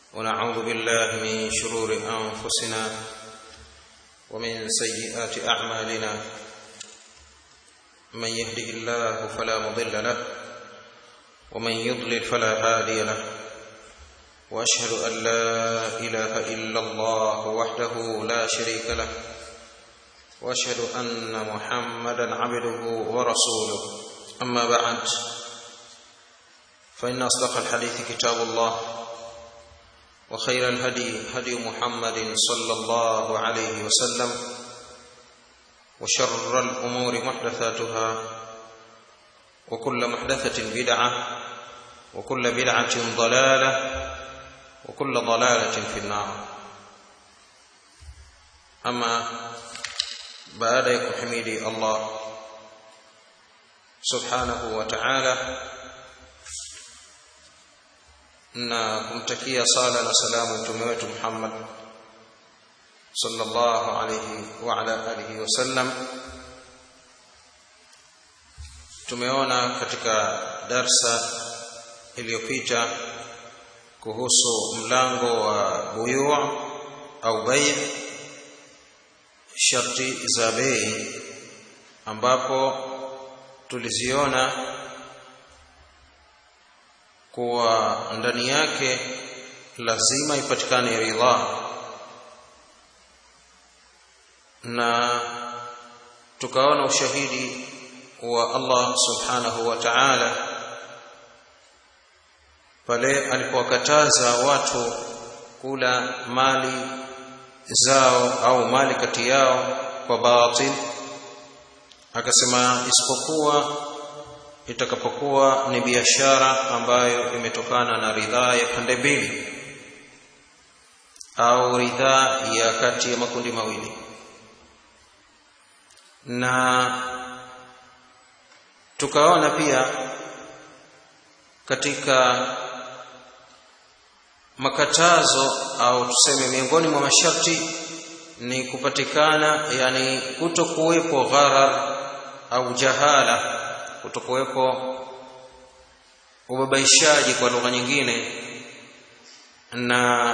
ونعوذ بالله من شرور انفسنا ومن سيئات اعمالنا من يهده الله فلا مضل له ومن يضلل فلا هادي له واشهد ان لا اله الا الله وحده لا شريك له واشهد ان محمدا عبده ورسوله اما بعد فان اصدق الحديث كتاب الله وخير الهدي هدي محمد صلى الله عليه وسلم وشر الامور محدثاتها وكل محدثه بدعه وكل بدعه ضلاله وكل ضلاله في النار اما baada ya kuhimidi Allah subhanahu wa ta'ala na kumtakia sala na salamu mtume wetu Muhammad sallallahu alayhi wa ala alihi wasallam tumeona katika darsa iliyopita kuhusu mlango wa buyu au bay sharti za bei ambapo tuliziona kuwa ndani yake lazima ipatikane ridha na tukaona ushahidi wa Allah subhanahu wa ta'ala pale alipowakataza watu kula mali zao au mali kati yao kwa batil akasema isipokuwa itakapokuwa ni biashara ambayo imetokana na ridhaa ya pande mbili au ridhaa ya kati ya makundi mawili na tukaona pia katika makatazo au tuseme miongoni mwa masharti ni kupatikana yani kutokuwepo gharar au jahala kutokuwepo ubabaishaji kwa lugha nyingine na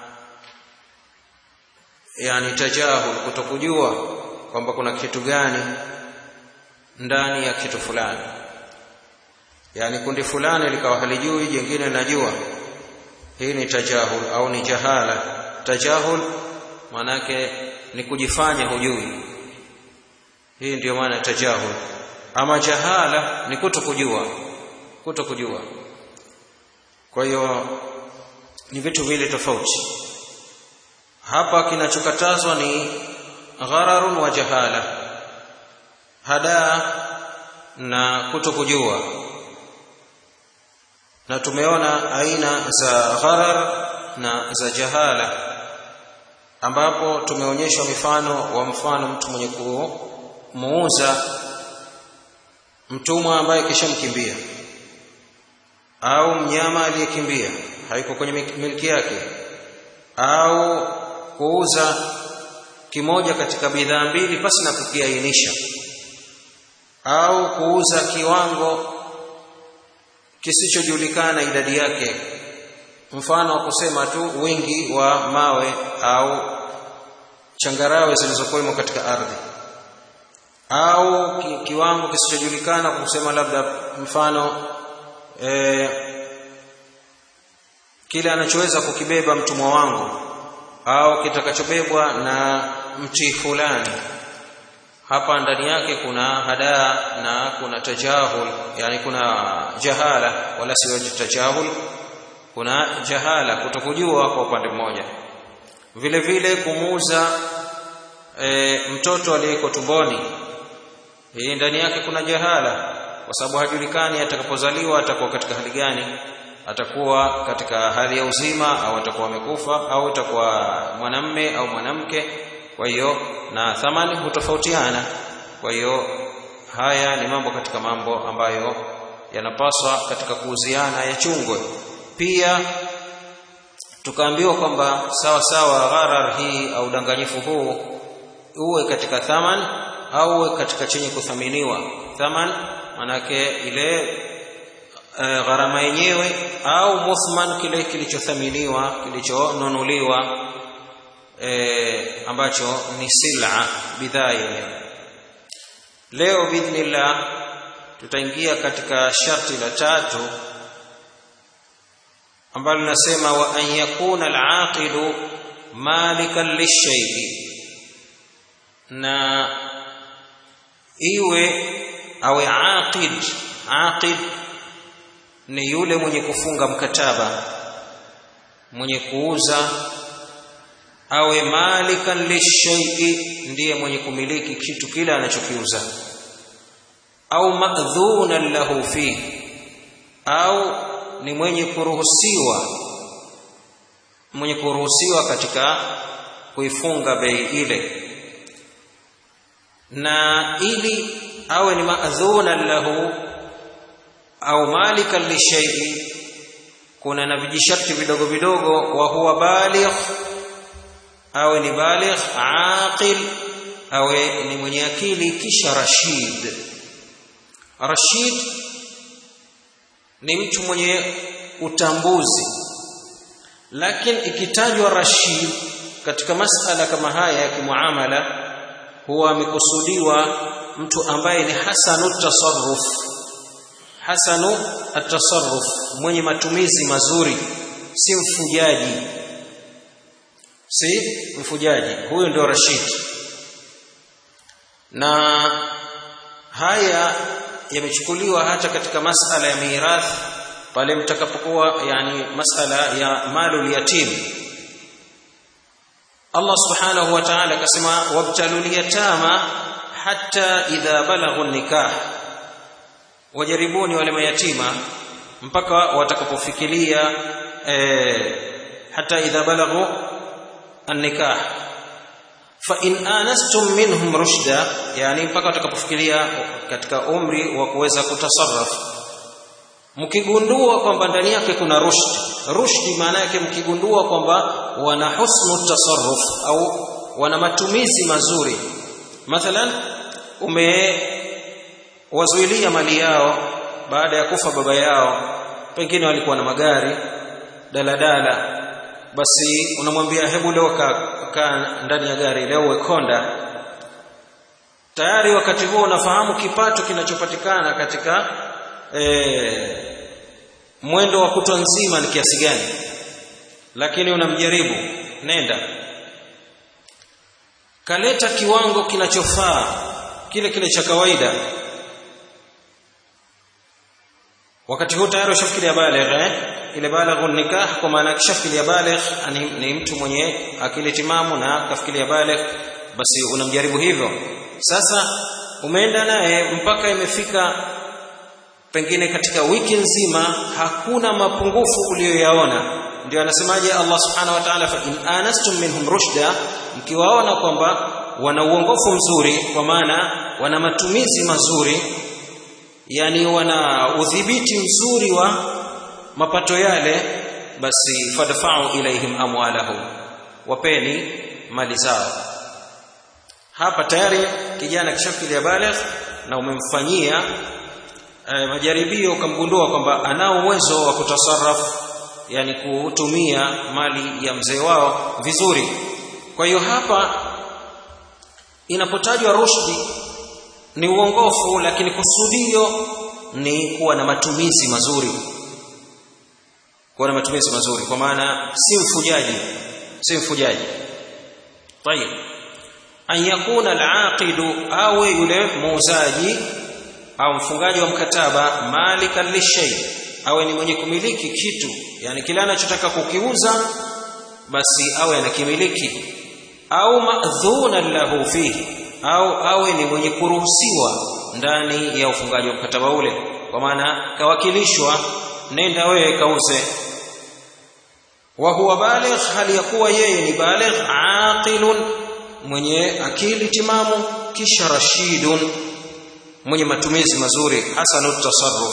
yani tajahul kutokujua kwamba kuna kitu gani ndani ya kitu fulani yani kundi fulani likawa halijui jingine najua hii ni tajahul au ni jahala tajahul manake ni kujifanya hujui hii ndiyo maana tajahul ama jahala ni kuto kujua kuto kujua kwa hiyo ni vitu vile tofauti hapa kinachokatazwa ni ghararun wa jahala hadaa na kuto kujua na tumeona aina za gharar na za jahala ambapo tumeonyeshwa mifano wa mfano mtu mwenye kumuuza mtumwa ambaye kishamkimbia au mnyama aliyekimbia haiko kwenye milki yake au kuuza kimoja katika bidhaa mbili pasi na kukiainisha au kuuza kiwango kisichojulikana idadi yake mfano wa kusema tu wingi wa mawe au changarawe zilizokuwemo katika ardhi au ki, kiwango kisichojulikana kwa kusema labda mfano e, kile anachoweza kukibeba mtumwa wangu au kitakachobebwa na mti fulani hapa ndani yake kuna hadaa na kuna tajahul yani kuna jahala wala sio tajahul kuna jahala kutokujua kwa upande mmoja vile vile kumuuza e, mtoto aliyeko tumboni hii ndani yake kuna jahala kwa sababu hajulikani atakapozaliwa atakuwa katika hali gani atakuwa katika hali ya uzima au atakuwa amekufa au atakuwa mwanamme au mwanamke kwa hiyo na thamani hutofautiana kwa hiyo haya ni mambo katika mambo ambayo yanapaswa katika kuuziana yachungwe pia tukaambiwa kwamba sawa sawa gharar hii au udanganyifu huu uwe katika thaman au uwe katika chenye kuthaminiwa thaman manake ile e, gharama yenyewe au muthman kile kilichothaminiwa kilichonunuliwa e, ambacho ni sila bidhaa yenyewe leo biidhnillah tutaingia katika sharti la tatu ambalo linasema wa an yakuna al-aqidu malikan lishay'i na iwe awe aqid aqid ni yule mwenye kufunga mkataba mwenye kuuza awe malikan lishay'i ndiye mwenye kumiliki kitu kile anachokiuza au madhunan lahu fihi au ni mwenye kuruhusiwa mwenye kuruhusiwa katika kuifunga bei ile na ili awe ni maadhunan lahu au malikan lishay'i kuna na vijisharti vidogo vidogo wa huwa baligh awe ni baligh aqil awe ni mwenye akili kisha rashid rashid ni mtu mwenye utambuzi lakini ikitajwa rashid katika masala kama haya ya kimuamala huwa amekusudiwa mtu ambaye ni hasanu tasarruf hasanu atasarruf mwenye matumizi mazuri si mfujaji si mfujaji huyo ndio rashid na haya yamechukuliwa hata katika masala ya mirathi pale mtakapokuwa yani masala ya malul yatim Allah subhanahu wa ta'ala akasema wabtalul yatama hatta idha balaghu nikah wajaribuni wale mayatima mpaka watakapofikiria eh, hata idha balaghu an-nikah fa in anastum minhum rushda yani mpaka watakapofikiria katika umri wa kuweza kutasarraf mkigundua kwamba ndani yake kuna rushd rushdi maana yake mkigundua kwamba wana husnu tasarruf au wana matumizi mazuri mathalan umewazuilia mali yao baada ya kufa baba yao pengine walikuwa na magari daladala basi unamwambia hebu leo kaa ka ndani ya gari leo wekonda tayari wakati huo unafahamu kipato kinachopatikana katika e, mwendo wa kutwa nzima ni kiasi gani lakini unamjaribu nenda kaleta kiwango kinachofaa kile kile cha kawaida wakati huu tayari ushafikiria baligh eh ile baligh nikah kwa maana kishafikiria baligh ni, ni mtu mwenye akili timamu na kafikiria baligh basi unamjaribu hivyo sasa umeenda naye mpaka imefika pengine katika wiki nzima hakuna mapungufu uliyoyaona ndio anasemaje Allah subhanahu wa ta'ala fa in anastum minhum rushda mkiwaona kwamba wana uongofu mzuri kwa maana wana matumizi mazuri yani wana udhibiti mzuri wa mapato yale basi fadfa'u ilaihim amwalahum wapeni mali zao hapa tayari kijana kishafikiria baligh na umemfanyia eh, majaribio ukamgundua kwamba anao uwezo wa kutasarraf yani kutumia mali ya mzee wao vizuri kwa hiyo hapa inapotajwa rushdi ni uongofu lakini kusudio ni kuwa na matumizi mazuri kuwa na matumizi mazuri kwa maana si mfujaji si mfujaji tayeb an yakuna al-aqidu awe yule muuzaji au mfungaji wa mkataba malikan lishay awe ni mwenye kumiliki kitu yani kile anachotaka kukiuza basi awe anakimiliki au madhunan lahu fihi au awe ni mwenye kuruhusiwa ndani ya ufungaji wa mkataba ule kwa maana kawakilishwa nenda wewe kauze wa huwa baligh hali ya kuwa yeye ni baligh aqilun mwenye akili timamu kisha rashidun mwenye matumizi mazuri hasanut tasarruf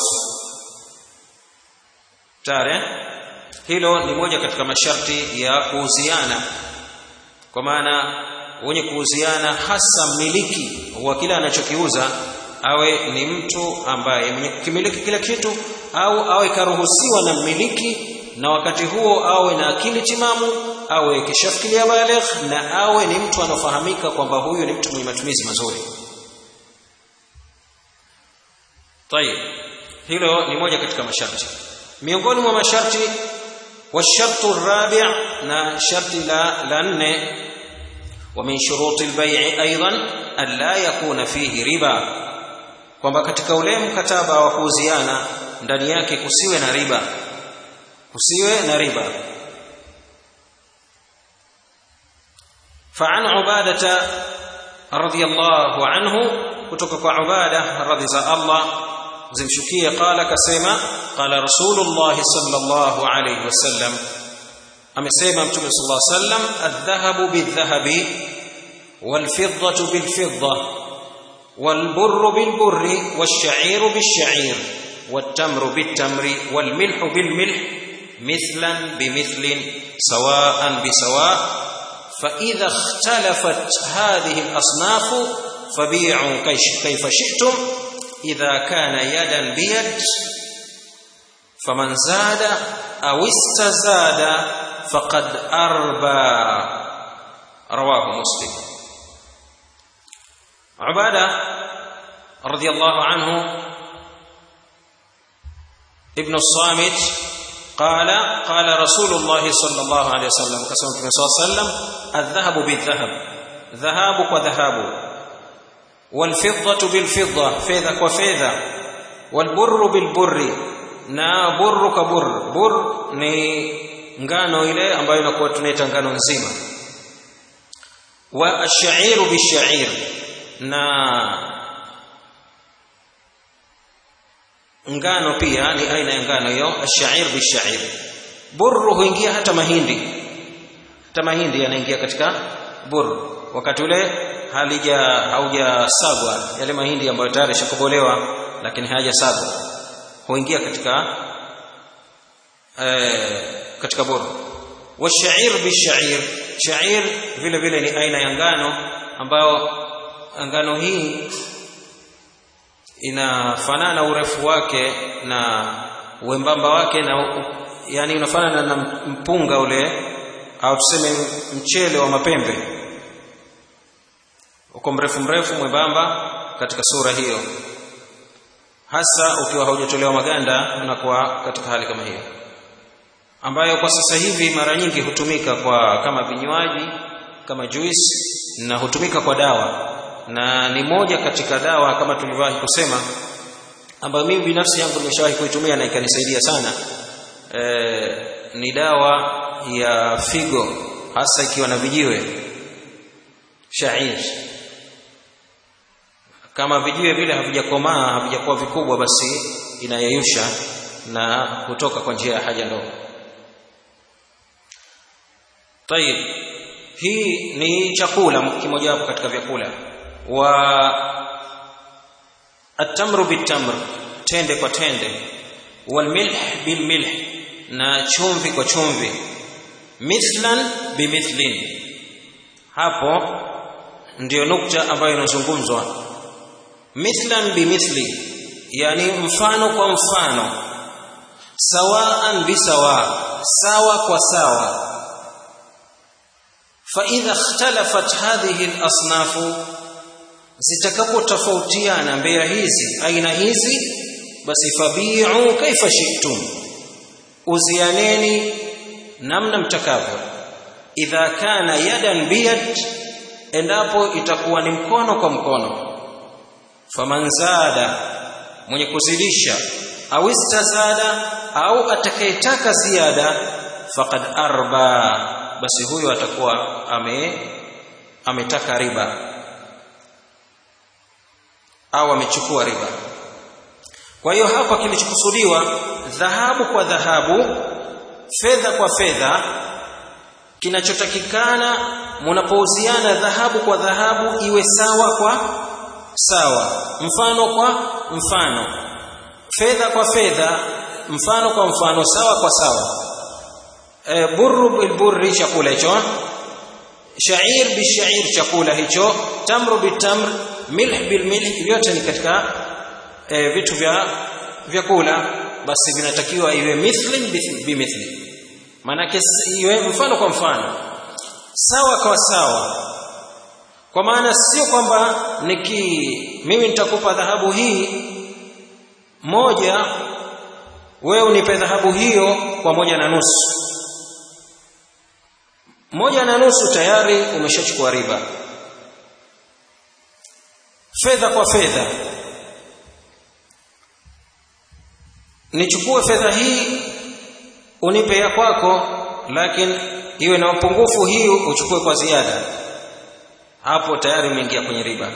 tare hilo ni moja katika masharti ya kuuziana kwa maana wenye kuuziana hasa mmiliki wa kile anachokiuza awe ni mtu ambaye mwenye kukimiliki kila kitu au awe karuhusiwa na mmiliki na wakati huo awe na akili timamu awe kishafikiria baligh na awe ni mtu anafahamika kwamba huyu ni mtu mwenye matumizi mazuri tayeb hilo ni moja katika masharti miongoni mwa masharti والشرط الرابع نا شرط لا لن ومن شروط البيع ايضا الا يكون فيه ربا kwamba katika ule mkataba wa kuuziana ndani yake kusiwe na riba kusiwe na riba فعن عبادة رضي الله عنه kutoka kwa Ubada radhi za Allah zimshukie qala kasema qala rasulullah sallallahu alayhi wasallam amesema mtume sallallahu alayhi wasallam adh-dhahabu bidh-dhahabi wal-fiddatu bil-fidda wal-burru bil-burri wash-sha'iru bish-sha'ir wat-tamru bit-tamri wal-milhu bil-milh mithlan bimithlin sawa'an bisawa' فإذا اختلفت هذه الأصناف فبيعوا كيف شئتم إذا كان يدا بيد فمن زاد أو استزاد فقد أربى رواه مسلم عبادة رضي الله عنه ابن الصامت قال قال رسول الله صلى الله عليه وسلم كما صلى الله عليه وسلم الذهب بالذهب ذهاب وذهاب والفضة بالفضة فيذا وفيذا والبر بالبر na burru kwa bur bur ni ngano ile ambayo inakuwa tunaita ngano nzima wa ash-sha'iru bish-sha'ir na ngano pia ni aina ya ngano hiyo ash-sha'ir bish-sha'ir burru huingia hata mahindi hata mahindi yanaingia katika burru wakati ule halija haujasagwa yale mahindi ambayo tayari shakobolewa lakini hayajasagwa huingia katika eh, katika bora washair bishair shair vile vile ni aina ya ngano ambayo ngano hii inafanana urefu wake na uembamba wake na yani unafanana na mpunga ule au tuseme mchele wa mapembe uko mrefu mrefu mwembamba katika sura hiyo hasa ukiwa haujatolewa maganda unakuwa katika hali kama hiyo ambayo kwa sasa hivi mara nyingi hutumika kwa kama vinywaji kama juice na hutumika kwa dawa na ni moja katika dawa kama tulivyowahi kusema ambayo mimi binafsi yangu nimeshawahi kuitumia na ikanisaidia sana e, ni dawa ya figo hasa ikiwa na vijiwe shair kama vijiwe vile havijakomaa havijakuwa vikubwa basi inayeyusha na kutoka kwa njia ya haja ndogo tayib hii ni chakula kimojawapo katika vyakula wa atamru bitamr tende kwa tende walmilh bilmilh na chumvi kwa chumvi mithlan bimithlin hapo ndiyo nukta ambayo inazungumzwa mithlan bimithli yani mfano kwa mfano sawaan bisawa sawa kwa sawa فإذا اختلفت هذه الأصناف zitakapotofautiana mbea hizi aina hizi basi fabiu kaifa shi'tum uzianeni namna mtakavyo idha kana yadan biyad endapo itakuwa ni mkono kwa mkono faman zada mwenye kuzidisha au istazada au atakayetaka ziada faqad arba basi huyo atakuwa ame ametaka riba au amechukua riba kwa hiyo hapa kilichokusudiwa dhahabu kwa dhahabu fedha kwa fedha kinachotakikana mnapouziana dhahabu kwa dhahabu iwe sawa kwa sawa mfano kwa mfano fedha kwa fedha mfano kwa mfano sawa kwa sawa e, burru bilburri chakula hicho shair bishair chakula hicho tamru bitamr milh bilmilh vyote ni katika e, vitu vya vyakula basi vinatakiwa iwe mithli bimithli maanake iwe mfano kwa mfano sawa kwa sawa kwa maana sio kwamba niki mimi nitakupa dhahabu hii moja wewe unipe dhahabu hiyo kwa moja na nusu moja na nusu tayari umeshachukua riba fedha kwa fedha nichukue fedha hii unipe ya kwako lakini iwe na upungufu hii uchukue kwa ziada hapo tayari umeingia kwenye riba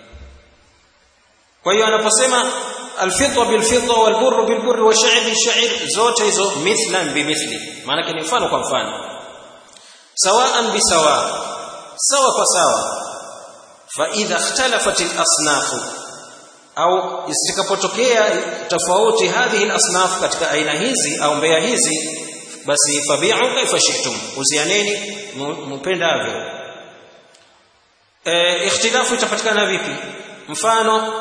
kwa hiyo anaposema alfidda bilfidda walburru bilburri washair bishair zote hizo mithlan bimithli maana ni mfano kwa mfano sawaan bisawa sawa kwa sawa fa idha ikhtalafat alasnafu au isikapotokea tofauti hadhihi alasnaf katika aina hizi au mbea hizi basi fabi'u kaifa shi'tum uzianeni mpendavyo e, ikhtilafu itapatikana vipi mfano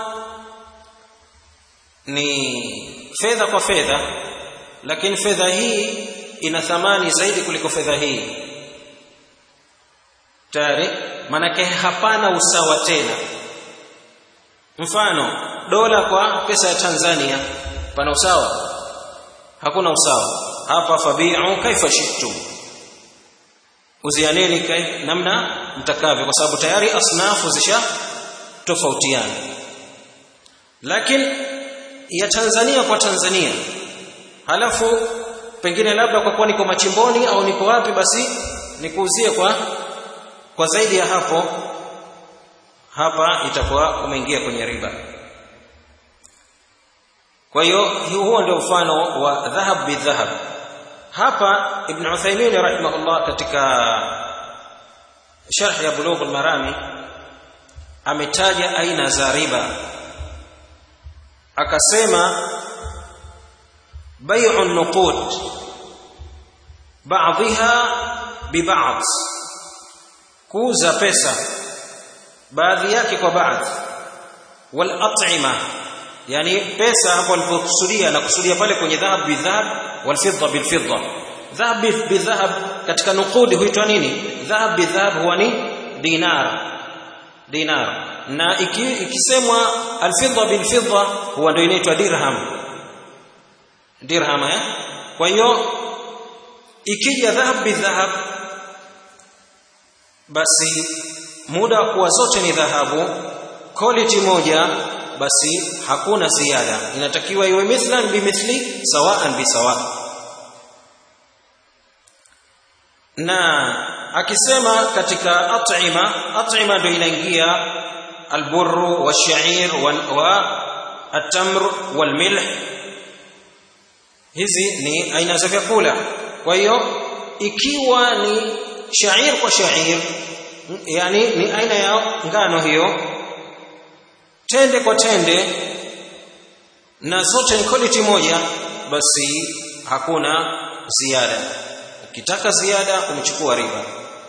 ni fedha kwa fedha lakini fedha hii ina thamani zaidi kuliko fedha hii tayari manake hapana usawa tena mfano dola kwa pesa ya Tanzania pana usawa hakuna usawa hapa fabi'u kaifa shi'tum uzianeni kai namna mtakavyo kwa sababu tayari asnafu zisha tofautiana lakini ya Tanzania kwa Tanzania halafu pengine labda kwa kuwa niko machimboni au niko wapi basi nikuuzie kwa kwa zaidi ya hapo hapa itakuwa umeingia kwenye riba kwa hiyo huo ndio mfano wa dhahab bidhahab hapa ibn Uthaymeen rahimahullah katika sharh ya bulugh al-marami ametaja aina za riba akasema bai'u nuqud ba'dha biba'd kuuza pesa baadhi yake kwa baadhi wal at'ima yani pesa hapo alipokusudia na kusudia pale kwenye dhahab bidhahab wal fidda bil fidda dhahab bidhahab katika nuqudi huitwa nini dhahab bidhahab huwa ni dinar dinar na iki, ikisemwa al fidda bil fidda huwa ndio inaitwa dirham dirham eh kwa hiyo ikija dhahab bidhahab basi muda kuwa zote ni dhahabu quality moja basi hakuna ziada inatakiwa iwe mithlan bimithli sawaan bisawa na akisema katika at'ima at'ima ndio inaingia alburru washair wa atamr walmilh hizi ni aina za vyakula kwa hiyo ikiwa ni shair kwa shair yani ni aina ya ngano hiyo tende kwa tende na zote ni quality moja basi hakuna ziada ukitaka ziada umechukua riba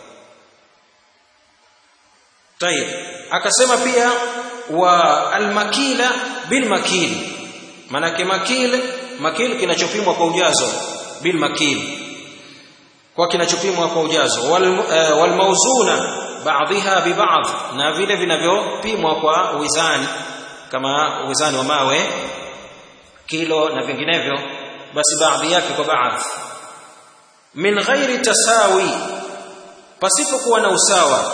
tayib akasema pia wa almakila bilmakil manake makil makil kinachopimwa kwa ujazo bilmakil kwa kinachopimwa kwa ujazo wal, uh, wal mauzuna baadhiha bibadh na vile vinavyopimwa kwa wizani kama wizani wa mawe kilo na vinginevyo basi baadhi yake kwa baadhi min ghairi tasawi pasipokuwa na usawa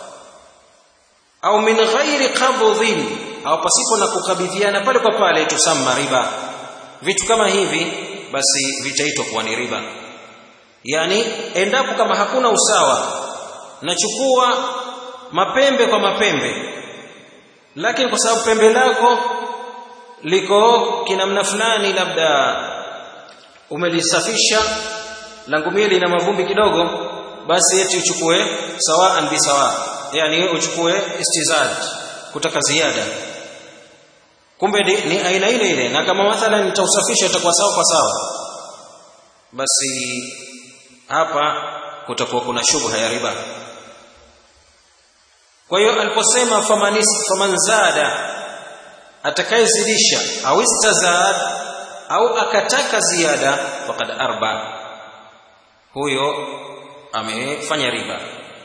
au min ghairi qabdhin au pasipo na kukabidhiana pale kwa pale tusamma riba vitu kama hivi basi vitaitwa kuwa ni riba yani endapo kama hakuna usawa nachukua mapembe kwa mapembe lakini kwa sababu pembe lako liko kinamna fulani labda umelisafisha langu mimi lina mavumbi kidogo basi eti uchukue sawaan bi sawa yani uchukue istizad kutaka ziada kumbe ni, ni aina ile ile na kama mathalan nitausafisha itakuwa sawa kwa sawa basi hapa kutakuwa kuna shubha ya riba kwa hiyo aliposema faman zada atakayezidisha au istazad au akataka ziada faqad arba huyo amefanya riba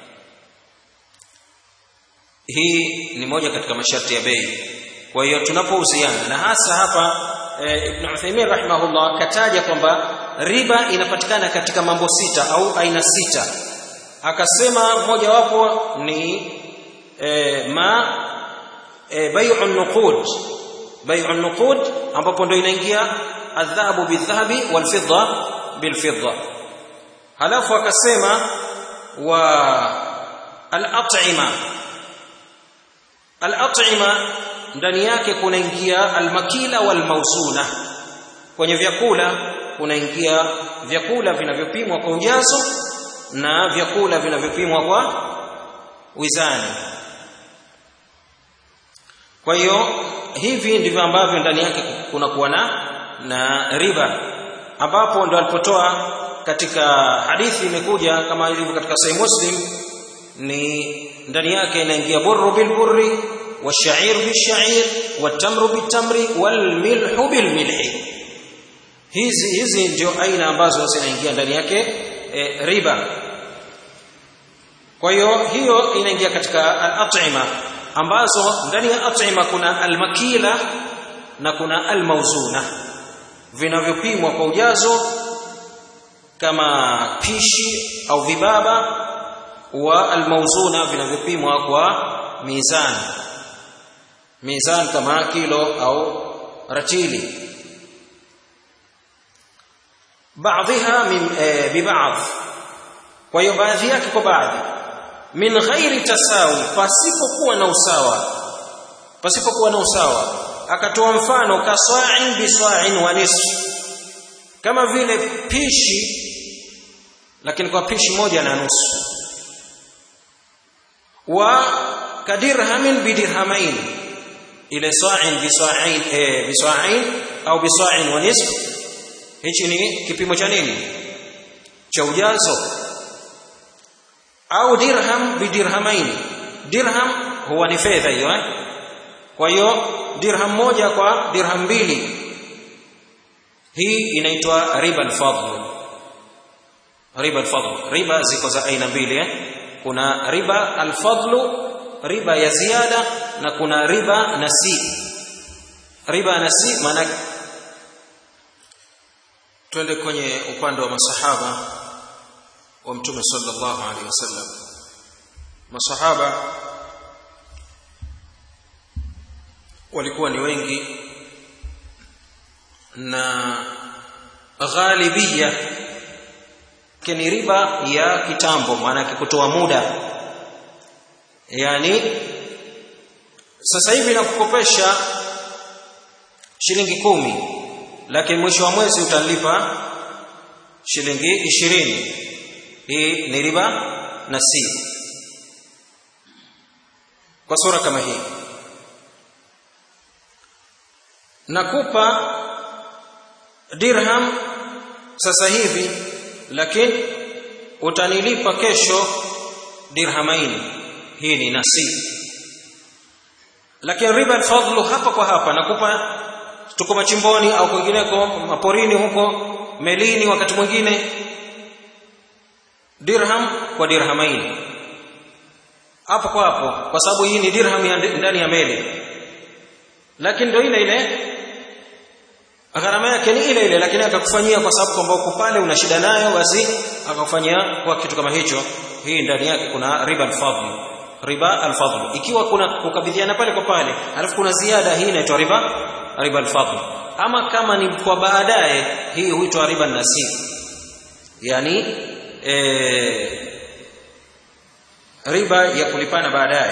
hii ni moja katika masharti ya bei kwa hiyo tunapouziana na hasa hapa e, Ibn Uthaymeen rahimahullah kataja kwamba riba inapatikana katika mambo sita au aina sita akasema mojawapo ni e, ma e, bai'u nuqud bai'u nuqud ambapo ndio inaingia adhabu bidhahabi walfidda bilfidda halafu akasema wa al-at'ima al-at'ima ndani yake kunaingia almakila walmausuna kwenye vyakula kunaingia vyakula vinavyopimwa kwa ujazo na vyakula vinavyopimwa kwa wizani kwa hiyo hivi ndivyo ambavyo ndani yake kunakuwa na na riba ambapo ndo alipotoa katika hadithi imekuja kama ilivyo katika sahih muslim ni ndani yake inaingia burru bil burri والشعير بالشعير والتمر بالتمر والملح بالملح hizi hizi ndio aina ambazo zinaingia ndani yake e, riba kwa hiyo hiyo inaingia katika al-at'ima ambazo ndani ya at'ima kuna al-makila na kuna al-mauzuna vinavyopimwa kwa ujazo kama pishi au vibaba wa al-mauzuna vinavyopimwa kwa mizani mizan kama kilo au ratili baadhiha min e, bibaadh kwa hiyo baadhi yake kwa baadhi min ghairi tasawi pasipokuwa na usawa pasipokuwa na usawa akatoa mfano kasa'in bisa'in wa nisf kama vile pishi lakini kwa pishi moja na nusu wa kadirhamin bidirhamain ile sa'in bisa'in eh, bisa'in au bisa'in wa nisf hichi ni kipimo cha nini cha ujazo au dirham bidirhamain dirham huwa ni fedha hiyo eh kwa hiyo dirham moja kwa dirham mbili hii inaitwa riba al-fadl riba al-fadl riba ziko za aina mbili eh kuna riba al-fadl riba ya ziada na kuna riba nasi riba nasi maana twende kwenye upande wa masahaba wa mtume sallallahu alaihi wasallam masahaba walikuwa ni wengi na ghalibia ni riba ya kitambo maana kutoa muda yani sasa hivi nakukopesha shilingi kumi lakini mwisho wa mwezi utalipa shilingi ishirini hii ni riba na si kwa sura kama hii nakupa dirham sasa hivi lakini utanilipa kesho dirhamaini hii ni nasi lakini riba alfadlu hapa kwa hapa nakupa tuko machimboni au kwingineko maporini huko melini wakati mwingine dirham kwa dirhamaini hapo kwa hapo kwa sababu hii ni dirham ya ndani ya meli lakini ndio ile ile gharama yake ni ile ile lakini akakufanyia kwa sababu kwamba uko pale una shida nayo basi akakufanyia kwa kitu kama hicho hii ndani yake kuna riba al-fadl riba al-fadl ikiwa kuna kukabidhiana pale kwa pale alafu kuna ziada hii inaitwa riba riba al-fadl ama kama ni kwa baadaye hii huitwa riba nasib yani e, riba ya kulipana baadaye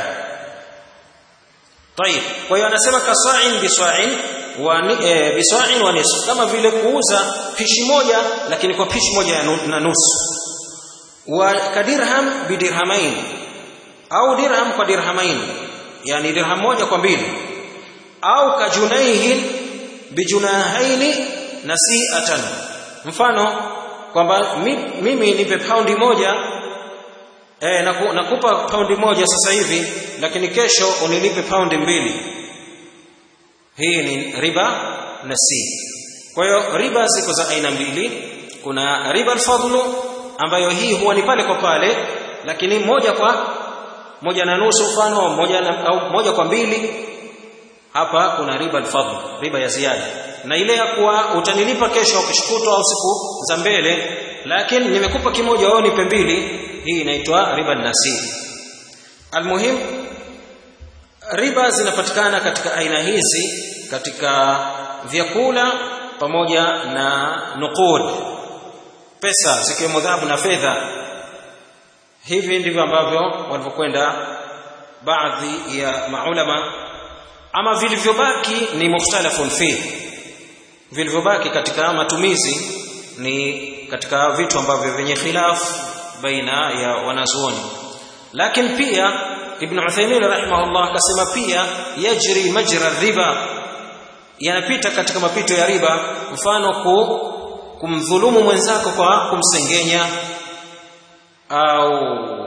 طيب kwa hiyo anasema kasa'in bisa'in wa e, bisa'in wa nisf kama vile kuuza pishi moja lakini kwa pishi moja na nusu wa kadirham bidirhamain au dirham kwa dirhamain yani dirham moja kwa mbili au kajunaihin bijunahaini nasi'atan mfano kwamba mimi nipe paundi moja eh naku, nakupa paundi moja sasa hivi lakini kesho unilipe paundi mbili hii ni riba nasi kwa hiyo riba ziko za aina mbili kuna riba alfadlu ambayo hii huwa ni pale kwa pale lakini moja kwa moja na nusu mfano moja na, au moja kwa mbili hapa kuna riba alfadl riba ya ziada na ile ya kuwa utanilipa kesho kishukutwa au siku za mbele lakini nimekupa kimoja wewe nipe mbili hii inaitwa riba nasiri almuhim riba zinapatikana katika aina hizi katika vyakula pamoja na nuqud pesa zikiwemo dhahabu na fedha hivi ndivyo ambavyo walivyokwenda baadhi ya maulama ama vilivyobaki ni mukhtalafun fi vilivyobaki katika matumizi ni katika vitu ambavyo vyenye khilaf baina ya wanazuoni lakini pia ibn Uthaymeen rahimahullah akasema pia yajri majra riba yanapita katika mapito ya riba mfano ku, kumdhulumu mwenzako kwa kumsengenya au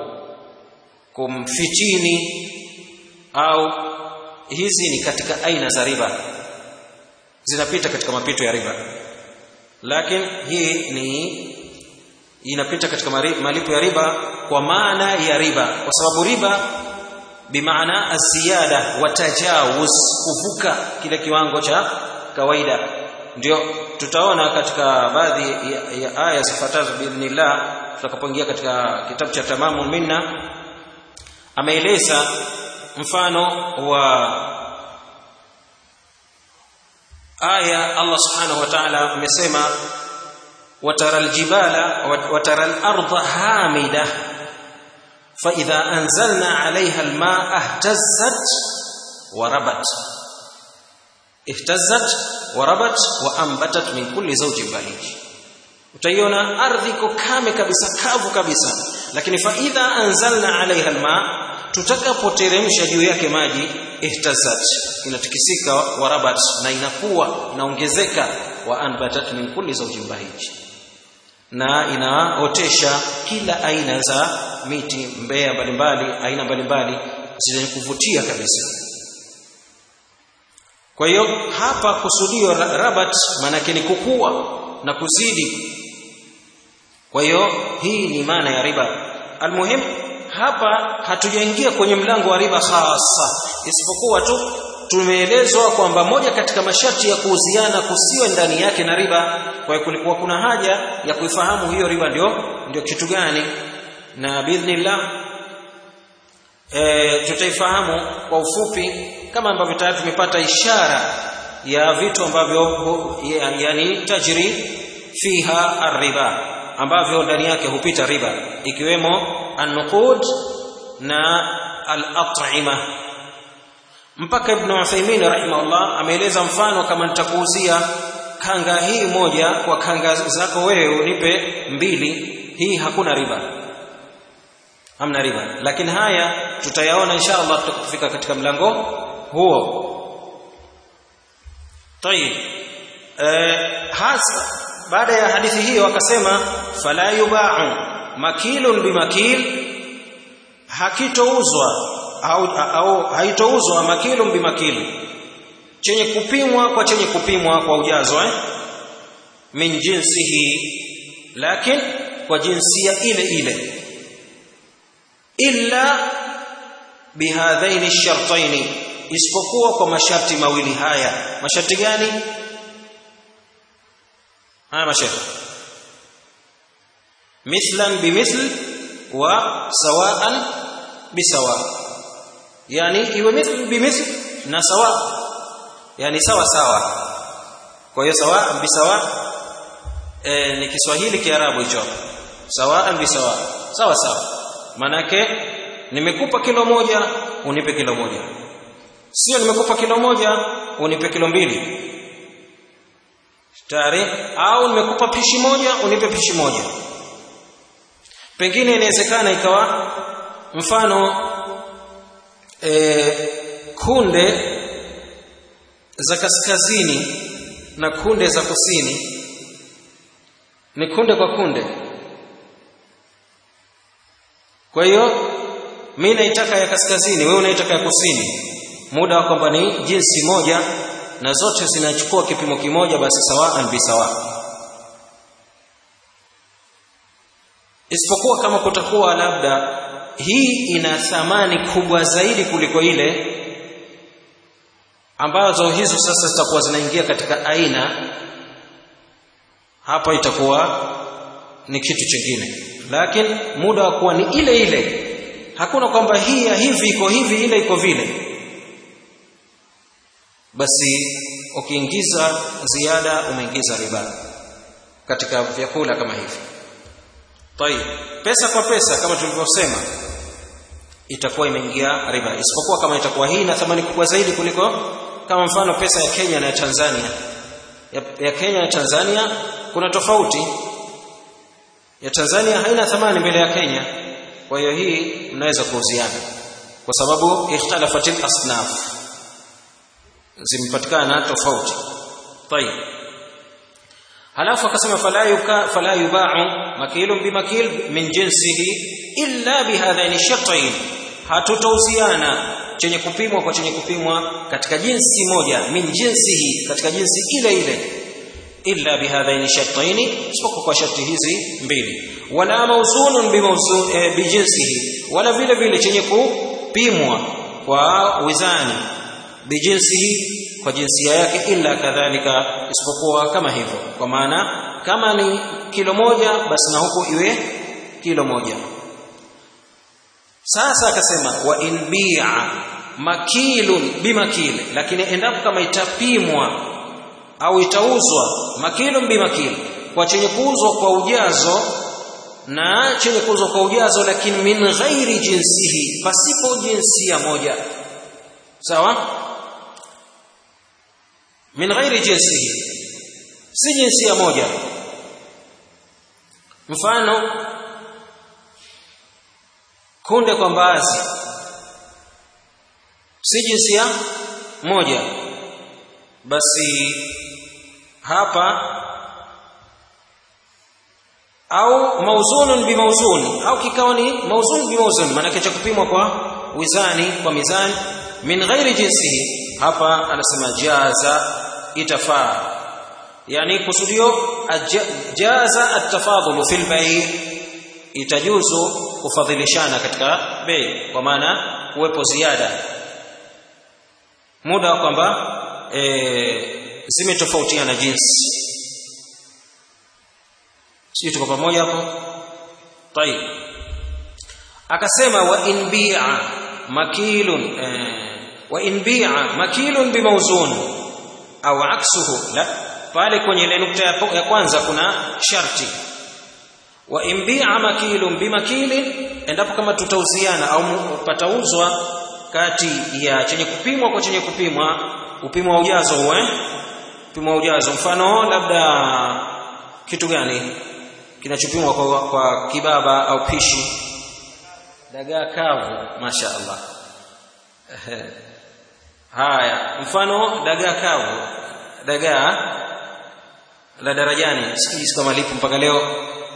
kumfitini au hizi ni katika aina za riba zinapita katika mapito ya riba lakini hii ni inapita katika malipo ya riba kwa maana ya riba kwa sababu riba bimaana aziyada wa tajawuz kuvuka kile kiwango cha kawaida ndio tutaona katika baadhi ya, ya aya zifuatazo biidhnillah tutakapoingia katika kitabu cha tamamu minna ameeleza mfano wa aya Allah subhanahu wa ta'ala amesema watara aljibala watara al-ardha hamida fa idha anzalna 'alayha al-ma'a ihtazzat wa rabat ihtazzat wa rabat wa anbatat min kulli zawjin bahij utaiona ardhi iko kame kabisa kavu kabisa lakini fa idha anzalna 'alayha al-ma' tutakapoteremsha juu yake maji ihtazat inatikisika warabat na inakuwa inaongezeka wa anbatat min kulli zawjin bahij na inaotesha kila aina za miti mbea mbalimbali aina mbalimbali zenye kuvutia kabisa kwa hiyo hapa kusudio rabat maanake ni kukua na kuzidi kwa hiyo hii ni maana ya riba almuhim hapa hatujaingia kwenye mlango wa riba hasa isipokuwa tu tumeelezwa kwamba moja katika masharti ya kuuziana kusiwe ndani yake na riba kwa hiyo kulikuwa kuna haja ya kuifahamu hiyo riba ndio ndio kitu gani na biidhnillah e, tutaifahamu kwa ufupi kama ambavyo tayari tumepata ishara ya vitu ambavyo yani tajri fiha arriba ambavyo ndani yake hupita riba ikiwemo an-nuqud na al-at'ima mpaka ibn Uthaymeen rahimahullah ameeleza mfano kama nitakuuzia kanga hii moja kwa kanga zako wewe unipe mbili hii hakuna riba hamna riba lakini haya tutayaona insha Allah tutakapofika katika mlango huo طيب eh, hasa baada ya hadithi hiyo akasema fala yuba'u makilun bimakil hakitouzwa au, au haitouzwa makilun bimakil chenye kupimwa kwa chenye kupimwa kwa ujazo eh? min jinsihi lakin kwa jinsia ile ile illa bihadhaini shartaini isipokuwa kwa masharti mawili haya masharti gani haya masharti mithlan bimithl wa sawaan bisawa yani iwe mithl bimithl na sawa yani sawa sawa kwa hiyo sawa bisawa e, ni Kiswahili Kiarabu hicho sawaan bisawa sawa sawa manake nimekupa kilo moja unipe kilo moja sio nimekupa kilo moja unipe kilo mbili tayari au nimekupa pishi moja unipe pishi moja pengine inawezekana ikawa mfano e, kunde za kaskazini na kunde za kusini ni kunde kwa kunde kwa hiyo mimi naitaka ya kaskazini wewe unaitaka ya kusini muda wa kwamba ni jinsi moja na zote zinachukua kipimo kimoja basi sawaan bisawa isipokuwa kama kutakuwa labda hii ina thamani kubwa zaidi kuliko ile ambazo hizo sasa zitakuwa zinaingia katika aina hapa itakuwa ni kitu chingine lakini muda wa kuwa ni ile ile hakuna kwamba hii ya hivi iko hivi ile iko vile basi ukiingiza ziada umeingiza riba katika vyakula kama hivi tayib pesa kwa pesa kama tulivyosema itakuwa imeingia riba isipokuwa kama itakuwa hii na thamani kubwa zaidi kuliko kama mfano pesa ya Kenya na ya Tanzania ya, ya Kenya na Tanzania kuna tofauti ya Tanzania haina thamani mbele ya Kenya kwa hiyo hii mnaweza kuuziana kwa sababu ikhtalafatil asnaf zimepatikana tofauti tayib halafu akasema fala yuka fala yuba'u makilun bimakil min jinsihi illa bihadhaini shartain hatutauziana chenye kupimwa kwa chenye kupimwa katika jinsi moja min jinsihi katika jinsi ile ile illa bihadhaini shartaini isipokuwa kwa sharti hizi mbili wala mawzunun bimawzun e, bijinsihi wala vile vile chenye kupimwa kwa wizani bijinsihi kwa jinsia yake illa kadhalika isipokuwa kama hivyo kwa maana kama ni kilo moja basi na huko iwe kilo moja sasa akasema wa in bi'a makilun bimakil lakini endapo kama itapimwa au itauzwa makilun bimakil kwa chenye kuuzwa kwa ujazo na chenye kuuzwa kwa ujazo lakini min ghairi jinsihi pasipo jinsia moja sawa min ghairi jinsihi si jinsia moja mfano kunde kwa mbaazi si jinsia moja basi hapa au mauzunun bimauzun au kikawa ni mauzun bimauzun maana cha kupimwa kwa wizani kwa mizani min ghairi jinsihi hapa anasema jaza itafaa yani kusudio jaza atafadhulu fil bay itajuzu kufadhilishana katika bei kwa maana kuwepo ziada muda kwamba e, zimetofautiana jinsi sisi tuko pamoja hapo tayib akasema wa in bi'a makilun e, wa in bi'a makilun bimawzun au aksuhu la pale kwenye ile nukta ya kwanza kuna sharti wa in bi'a makilun bimakilin endapo kama tutauziana au patauzwa kati ya chenye kupimwa kwa chenye kupimwa upimo wa ujazo huo eh upimo wa ujazo mfano labda kitu gani kinachopimwa kwa, kwa kibaba au pishi dagaa kavu masha Allah haya mfano dagaa kavu dagaa la darajani sijui kama lipo mpaka leo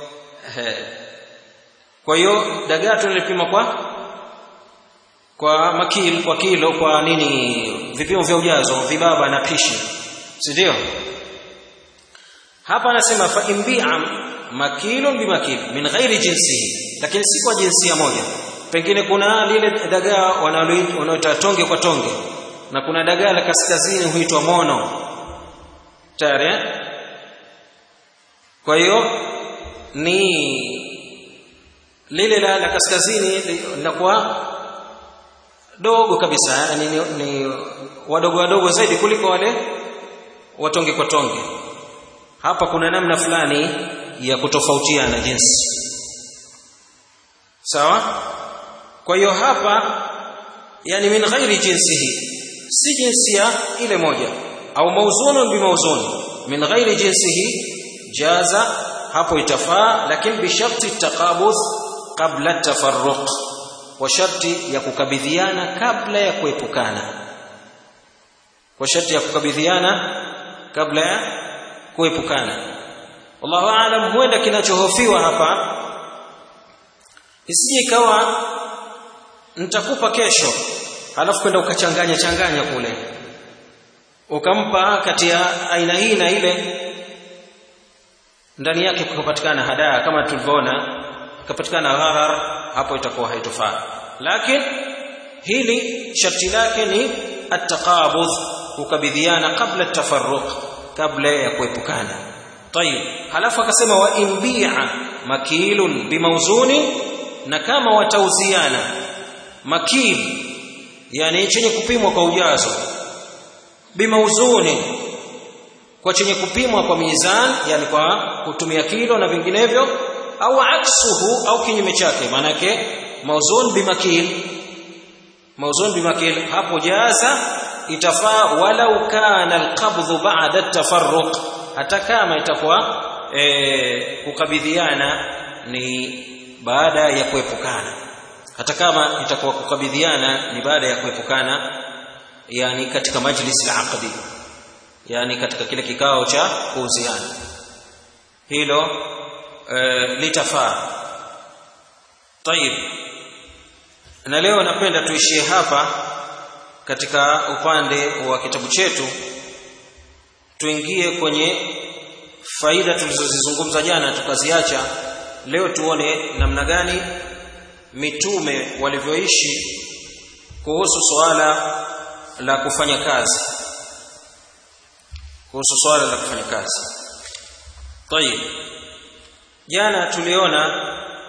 kwa hiyo dagaa tunalipima kwa kwa makil kwa kilo kwa nini vipimo vya ujazo vibaba na pishi si ndio hapa anasema fa imbi'a makilun bimakil min ghairi jinsihi lakini si kwa jinsia moja pengine kuna lile dagaa wanaoita tonge kwa tonge na kuna dagaa la kaskazini huitwa mono tayari kwa hiyo ni lile la, la kaskazini linakuwa dogo kabisa yani ni, ni wadogo wadogo zaidi kuliko wale watonge kwa tonge hapa kuna namna fulani ya kutofautiana jinsi sawa kwa hiyo hapa yani min ghairi jinsihi si jinsia ile moja au mauzunun bimauzun min ghairi jinsihi jaza hapo itafaa lakini bisharti taqabudh qabla tafarruq kwa sharti ya kukabidhiana kabla ya kuepukana kwa sharti ya kukabidhiana kabla ya kuepukana wallahu aalam huenda kinachohofiwa hapa isije ikawa nitakupa kesho halafu kwenda ukachanganya changanya kule ukampa kati ya aina hii na ile ndani yake kukapatikana hadaa kama tulivyoona kukapatikana gharar hapo itakuwa haitofaa lakini hili sharti lake ni at-taqabudh kukabidhiana kabla tafarruq kabla ya kuepukana tayib halafu akasema wa imbi'a makilun bimawzuni na kama watauziana makil yani chenye kupimwa kwa ujazo bimauzuni kwa chenye kupimwa kwa mizan yani kwa kutumia kilo na vinginevyo au aksuhu au kinyume chake maanake mauzun bimakil mauzun bimakil hapo jaza itafaa walau kana alqabdhu ba'da at-tafarruq hata kama itakuwa e, kukabidhiana ni baada ya kuepukana hata kama itakuwa kukabidhiana ni baada ya kuepukana yani katika majlis al-aqdi yani katika kile kikao cha kuuziana hilo e, litafaa tayib na leo napenda tuishie hapa katika upande wa kitabu chetu tuingie kwenye faida tulizozizungumza jana tukaziacha leo tuone namna gani mitume walivyoishi kuhusu swala la kufanya kazi kuhusu swala la kufanya kazi tayib jana tuliona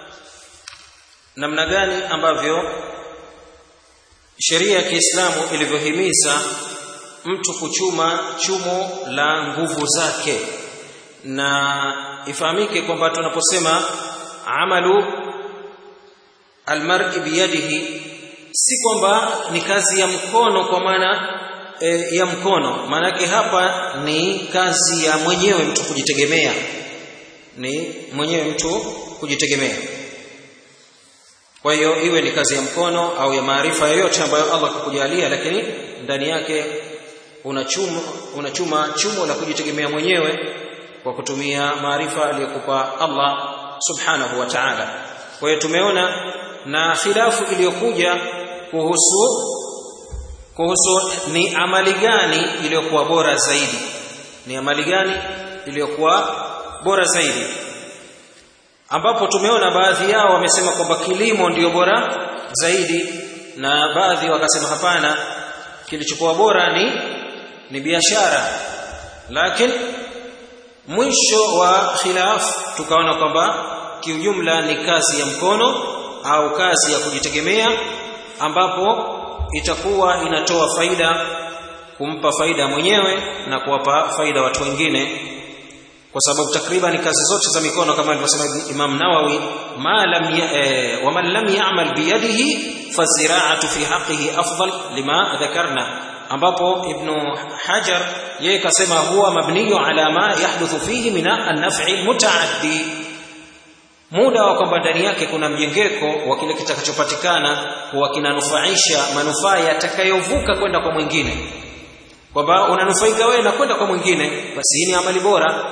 namna gani ambavyo sheria ya Kiislamu ilivyohimiza mtu kuchuma chumo la nguvu zake na ifahamike kwamba tunaposema amalu almar'i biyadihi si kwamba ni kazi ya mkono kwa maana e, ya mkono maanake hapa ni kazi ya mwenyewe mtu kujitegemea ni mwenyewe mtu kujitegemea kwa hiyo iwe ni kazi ya mkono au ya maarifa yoyote ambayo Allah kukujalia lakini ndani yake unachuma unachuma chumo la kujitegemea mwenyewe kwa kutumia maarifa aliyokupa Allah subhanahu wa ta'ala kwa hiyo tumeona na khilafu iliyokuja kuhusu kuhusu ni amali gani iliyokuwa bora zaidi ni amali gani iliyokuwa bora zaidi ambapo tumeona baadhi yao wamesema kwamba kilimo ndiyo bora zaidi na baadhi wakasema hapana kilichokuwa bora ni ni biashara lakini mwisho wa khilaf tukaona kwamba kiujumla ni kazi ya mkono au kazi ya kujitegemea ambapo itakuwa inatoa faida kumpa faida mwenyewe na kuwapa faida watu wengine kwa sababu takriban kazi zote za mikono kama alivyosema Imam Nawawi ma lam e, wa man lam ya'mal bi yadihi fazira'atu fi haqqihi afdal lima dhakarna ambapo Ibn Hajar yeye kasema huwa mabniyu ala ma yahduthu fihi min an-naf'i mutaaddi muda wa kwamba ndani yake kuna mjengeko wa kile kitakachopatikana huwa kinanufaisha manufaa yatakayovuka kwenda kwa mwingine kwamba unanufaika wewe na kwenda kwa mwingine basi hii ni amali bora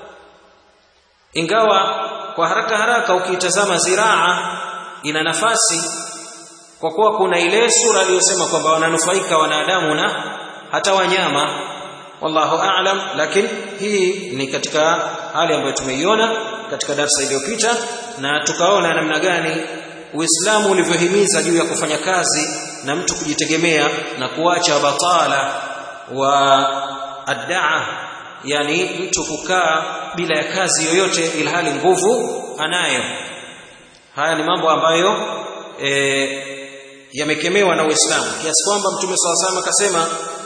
ingawa kwa haraka haraka ukiitazama ziraa ina nafasi kwa kuwa kuna ile sura aliyosema kwamba wananufaika wanadamu na hata wanyama wallahu a'lam lakini hii ni katika hali ambayo tumeiona katika darsa iliyopita na tukaona namna gani Uislamu ulivyohimiza juu ya kufanya kazi na mtu kujitegemea na kuacha batala wa addaa yani mtu kukaa bila ya kazi yoyote ilhali nguvu anayo haya ni mambo ambayo e, yamekemewa na Uislamu kiasi kwamba Mtume SAW akasema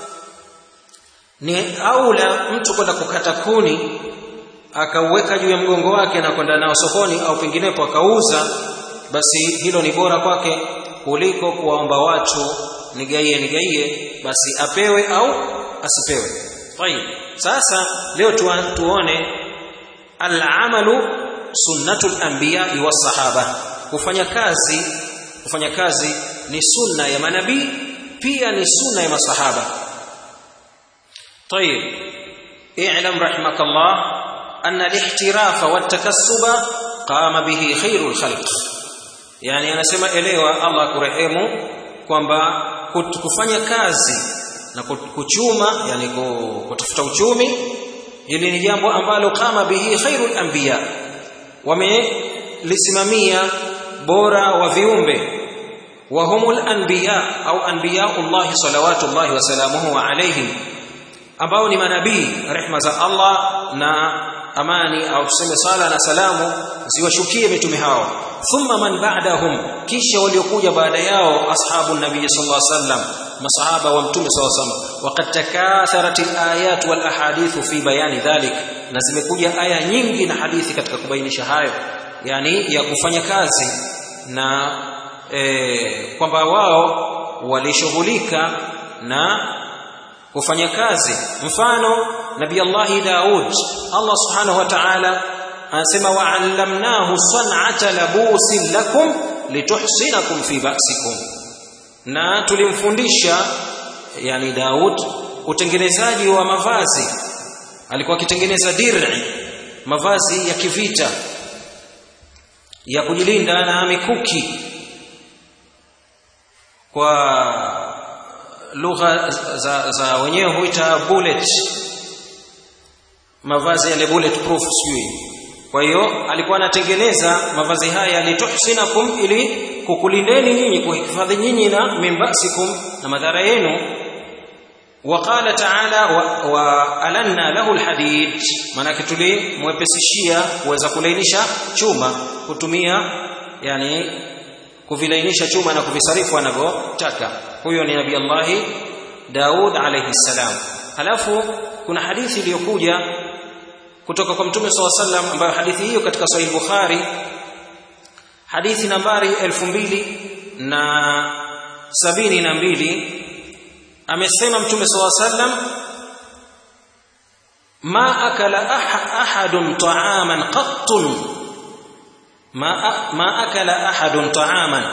ni aula mtu kwenda kukata kuni akauweka juu ya mgongo wake na kwenda nao sokoni au penginepo akauza basi hilo ni bora kwake kuliko kuwaomba watu nigaie nigaie basi apewe au asipewe tayib sasa leo tuone al-amalu sunnatul anbiya wa sahaba kufanya kazi kufanya kazi ni sunna ya manabii pia ni sunna ya masahaba طيب اعلم رحمك الله أن الاحتراف والتكسب قام به خير الخلق يعني anasema elewa Allah kurehemu kwamba kufanya kazi na kuchuma yani kutafuta uchumi hili ni jambo ambalo kama bihi khairul anbiya wamelisimamia bora wa viumbe wa humul anbiya au anbiyaullah salawatullahi wa salamuhu alayhim ambao ni manabii rehma za Allah na amani au tuseme sala na salamu ziwashukie mitume hao thumma man ba'dahum kisha waliokuja baada yao ashabu nabii sallallahu alaihi wasallam masahaba wa mtume sallallahu alaihi wasallam waqad takatharat alayat wal ahadith fi bayani dhalik na zimekuja aya nyingi na hadithi katika kubainisha hayo yani ya kufanya kazi na e, kwamba wao walishughulika na kufanya kazi mfano nabii Allah Daud Allah subhanahu wa ta'ala anasema wa'allamnahu san'ata labusin lakum lituhsinakum fi ba'sikum na tulimfundisha yani Daud utengenezaji wa mavazi alikuwa akitengeneza dir'i mavazi ya kivita ya kujilinda na mikuki kwa lugha za, za wenyewe huita bullet mavazi yale bullet proof sijui kwa hiyo alikuwa anatengeneza mavazi haya lituhsinakum ili kukulindeni nyinyi kuhifadhi nyinyi na mimbasikum na madhara yenu وقال تعالى وألنا له الحديد manake tulimwepesishia kuweza kulainisha chuma kutumia yani kuvilainisha chuma na kuvisarifu anavyotaka huyo ni nabii Allah Daud alayhi salam halafu kuna hadithi iliyokuja kutoka kwa mtume SAW sallam ambayo hadithi hiyo katika sahih Bukhari hadithi nambari elfu mbili na sabini na mbili amesema mtume SAW sallam ma akala ahadun ta'aman qattun ma, ma akala ahadun ta'aman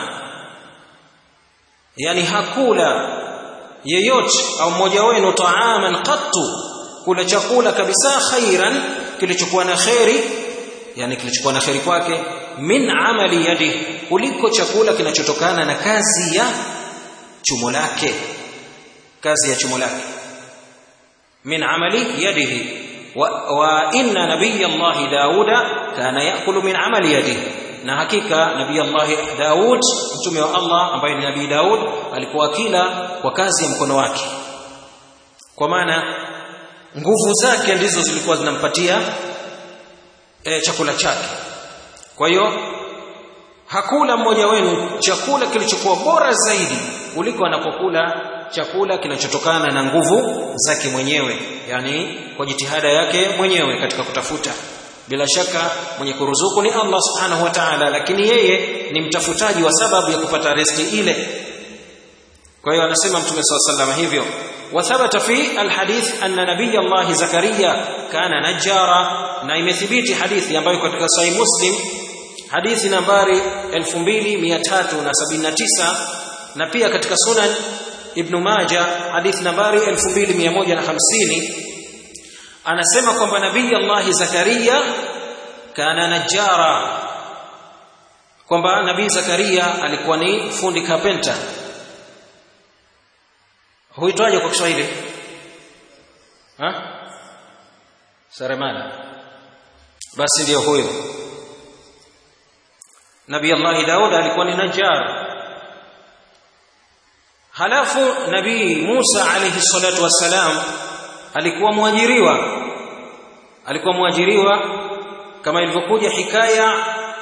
yani hakula yeyote au mmoja wenu ta'aman qattu kula chakula kabisa khairan kilichokuwa na khairi yani kilichokuwa na khairi kwake min amali yadi kuliko chakula kinachotokana na kazi ya chumo lake kazi ya chumo lake min amali yadihi wa, wa inna nabiy Allah Dauda kana yakulu min amali yadihi na hakika nabii Allah Daud mtume wa Allah ambaye ni nabii Daud alikuwa akila kwa kazi ya mkono wake kwa maana nguvu zake ndizo zilikuwa zinampatia e, chakula chake kwa hiyo hakula mmoja wenu chakula kilichokuwa bora zaidi kuliko anapokula chakula kinachotokana na nguvu zake mwenyewe yani kwa jitihada yake mwenyewe katika kutafuta bila shaka mwenye kuruzuku ni Allah subhanahu wa ta'ala lakini yeye ni mtafutaji wa sababu ya kupata riziki ile kwa hiyo anasema mtume SAW hivyo وثبت في الحديث أن نبي الله زكريا كان نجارا na imethibiti hadithi ambayo katika sahih muslim hadithi nambari 2379 na pia katika sunan ibn majah hadithi nambari 2150 anasema kwamba nabii Allah Zakaria kana najara kwamba nabii Zakaria alikuwa ni fundi carpenter huitwaje kwa Kiswahili ha seremala basi ndiyo huyo nabii Allah Daud alikuwa ni najjar halafu nabii Musa alayhi salatu wassalam alikuwa mwajiriwa alikuwa mwajiriwa kama ilivyokuja hikaya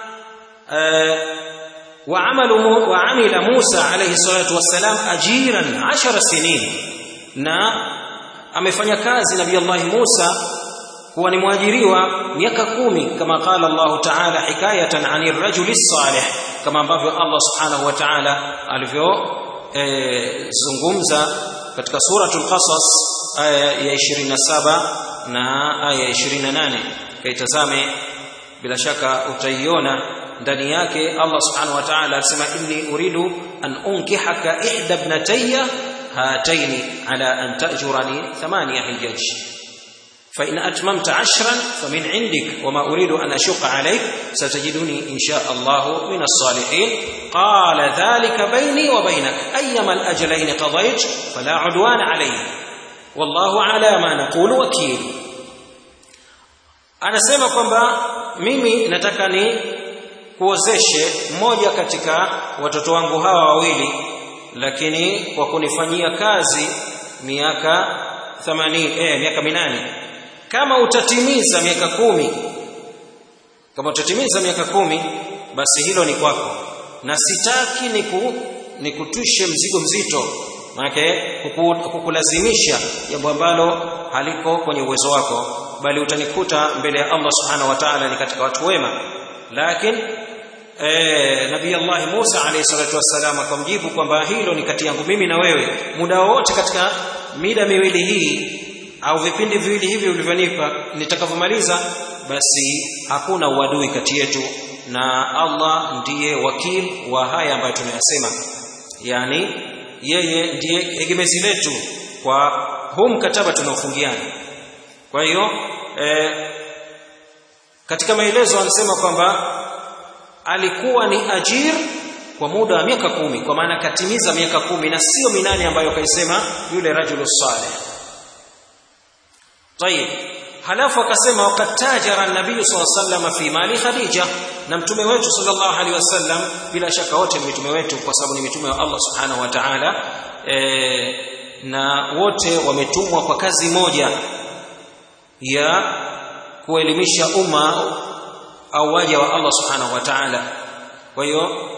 وعمل وعمل موسى عليه الصلاه والسلام اجيرا 10 سنين na amefanya kazi nabii Allah Musa kuwa ni mwajiriwa miaka kumi kama qala Allah Ta'ala hikayatan 'anir rajuli salih kama ambavyo Allah Subhanahu wa Ta'ala alivyo zungumza katika suratul Qasas aya ya 27 na aya ya 28 kaitazame bila shaka utaiona ndani yake Allah subhanahu wa ta'ala alisema inni uridu an unkihaka ihda ibnatayya hataini ala an ta'jurani thamaniya hijaj فإن أتممت عشرا فمن عندك وما أريد أن أشق عليك ستجدني إن شاء الله من الصالحين قال ذلك بيني وبينك أيما الأجلين قضيت فلا عدوان علي والله على ما نقول وكيل anasema kwamba mimi nataka ni kuozeshe mmoja katika watoto wangu hawa wawili lakini kwa kunifanyia kazi miaka 80 eh miaka minane kama utatimiza miaka kumi kama utatimiza miaka kumi basi hilo ni kwako na sitaki niku nikutwishe mzigo mzito maanake kukulazimisha jambo ambalo haliko kwenye uwezo wako bali utanikuta mbele ya Allah subhanahu wa ta'ala ni katika watu wema lakini eh nabii Allah Musa alayhi salatu wassalam akamjibu kwamba hilo ni kati yangu mimi na wewe muda wote katika mida miwili hii au vipindi viwili hivi ulivyonipa nitakavyomaliza basi hakuna uadui kati yetu na Allah ndiye wakil wa haya ambayo tumeyasema yani yeye ndiye egemezi letu kwa huu mkataba tunaofungiana kwa hiyo eh, katika maelezo anasema kwamba alikuwa ni ajir kwa muda wa miaka kumi kwa maana katimiza miaka kumi na sio minane ambayo kaisema yule rajulu salih طيب halafu akasema waqad tajara an-nabiy sallallahu fi mali khadija na mtume wetu sallallahu alaihi wasallam bila shaka wote ni mitume wetu kwa sababu ni mitume wa Allah subhanahu wa ta'ala e, na wote wametumwa kwa kazi moja ya kuelimisha umma au waja wa Allah subhanahu wa ta'ala kwa hiyo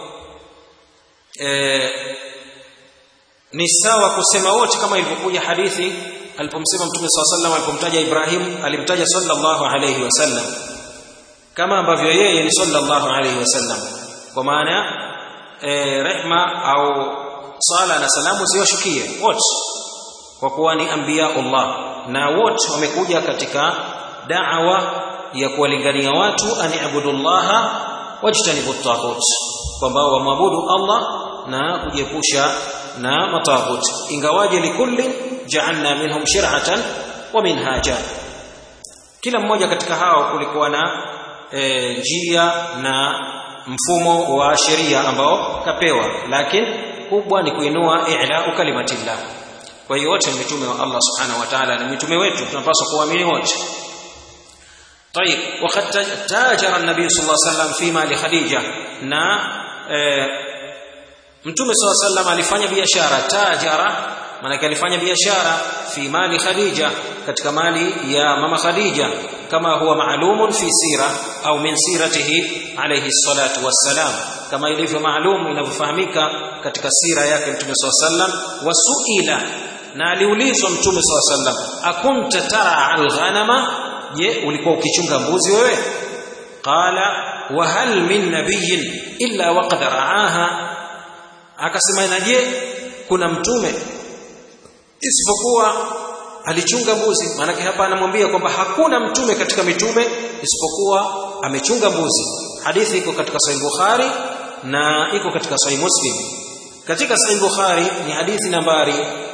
e, ni sawa kusema wote kama ilivyokuja hadithi alipomsema mtume swalla sallam alipomtaja Ibrahim alimtaja sallallahu alayhi wasallam kama ambavyo yeye ni sallallahu alayhi wasallam kwa maana e, rehma au sala na salamu ziwashukie wote kwa kuwa ni anbiya Allah na wote wamekuja katika da'wa ya kuwalingania watu an ibudullaha wajtanibu at kwamba wamwabudu Allah na kujiepusha na mataghut ingawaje likulli ja'alna minhum shir'atan wa minhaja kila mmoja katika hao kulikuwa na e, njia na mfumo wa sheria ambao kapewa lakini kubwa ni kuinua i'la kalimatillah kwa hiyo wote ni mitume wa Allah subhanahu wa ta'ala na mitume wetu tunapaswa kuamini wote طيب وقد تاجر النبي صلى الله عليه وسلم فيما لخديجه na e, mtume صلى الله عليه وسلم alifanya biashara tajara maana alifanya biashara fi mali khadija katika mali ya mama khadija kama huwa maalumun fi sira au min siratihi alayhi salatu wassalam kama ilivyo maalum inavyofahamika katika sira yake mtume swalla sallam wasuila na aliulizwa mtume swalla sallam akunta tara alghanama je ulikuwa ukichunga mbuzi wewe qala wa hal min nabiyyin illa waqad ra'aha akasema na je kuna mtume isipokuwa alichunga mbuzi maanake hapa anamwambia kwamba hakuna mtume katika mitume isipokuwa amechunga mbuzi hadithi iko katika sahih bukhari na iko katika sahih muslim katika sahih bukhari ni hadithi nambari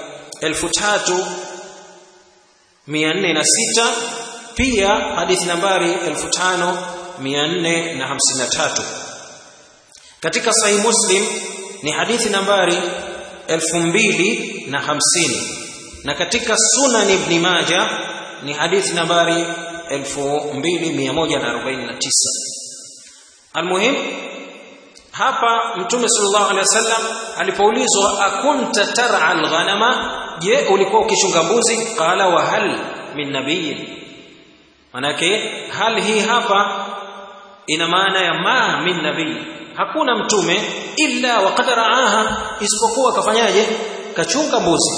3406 pia hadithi nambari 5453 katika sahih muslim ni hadithi nambari 2050 na katika sunan ibn maja ni hadithi nambari 2149 almuhim hapa mtume sallallahu alaihi wasallam alipoulizwa akunta tar'a alghanama je ulikuwa ukichunga mbuzi qala wa hal min nabiyyin manake hal hii hapa ina maana ya ma min nabii hakuna mtume illa waqad ra'aha isipokuwa kafanyaje kachunga mbuzi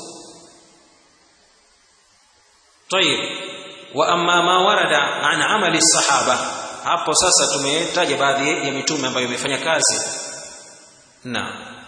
طيب واما ما ورد عن عمل الصحابه hapo sasa tumetaja baadhi ya mitume ambayo imefanya kazi na